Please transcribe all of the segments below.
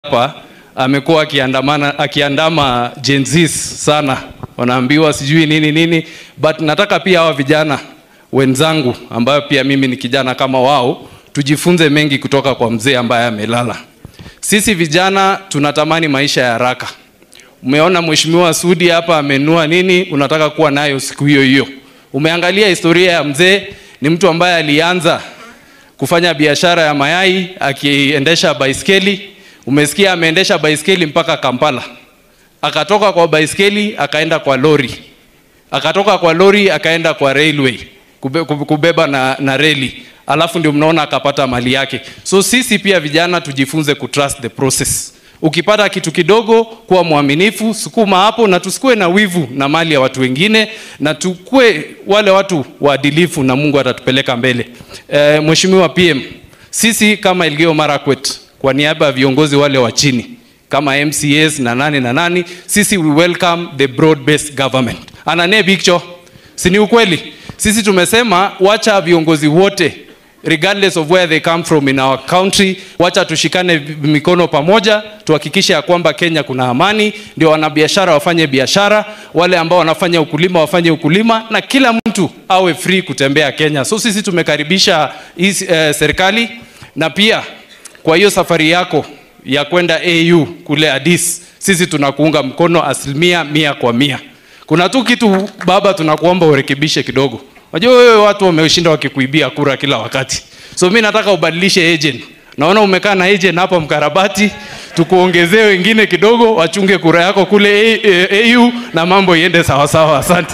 hapa amekuwa akiandamana akiandama Gen Z sana, wanaambiwa sijui nini nini, but nataka pia hawa vijana wenzangu ambayo pia mimi ni kijana kama wao, tujifunze mengi kutoka kwa mzee ambaye amelala. Sisi vijana tunatamani maisha ya haraka. Umeona mheshimiwa Sudi hapa amenua nini, unataka kuwa nayo siku hiyo hiyo. Umeangalia historia ya mzee, ni mtu ambaye alianza kufanya biashara ya mayai akiendesha baiskeli. Umesikia ameendesha baiskeli mpaka Kampala, akatoka kwa baiskeli akaenda kwa lori, akatoka kwa lori akaenda kwa railway kube, kubeba na, na reli, alafu ndio mnaona akapata mali yake. So sisi pia vijana tujifunze kutrust the process. Ukipata kitu kidogo, kuwa mwaminifu, sukuma hapo, na tusikue na wivu na mali ya watu wengine, na tukue wale watu waadilifu, na Mungu atatupeleka mbele. E, Mheshimiwa PM, sisi kama Elgeyo Marakwet, kwa niaba ya viongozi wale wa chini kama MCAs na nani na nani, sisi we welcome the broad based government. Anane picture, si ni ukweli? Sisi tumesema wacha viongozi wote regardless of where they come from in our country, wacha tushikane mikono pamoja, tuhakikishe ya kwamba Kenya kuna amani, ndio wanabiashara wafanye biashara, wale ambao wanafanya ukulima wafanye ukulima, na kila mtu awe free kutembea Kenya. So sisi tumekaribisha hii eh, serikali na pia kwa hiyo safari yako ya kwenda AU kule Addis, sisi tunakuunga mkono asilimia mia kwa mia. Kuna tu kitu baba, tunakuomba urekebishe kidogo. Unajua wewe watu wameshinda wakikuibia kura kila wakati. So mimi nataka ubadilishe agent. Naona umekaa na agent hapa mkarabati, tukuongezee wengine kidogo wachunge kura yako kule AU na mambo iende sawa sawa. Asante.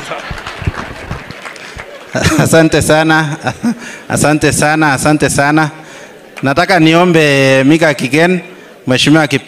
Asante sana. Asante sana. Asante sana. Nataka niombe Mika Kigen, Mheshimiwa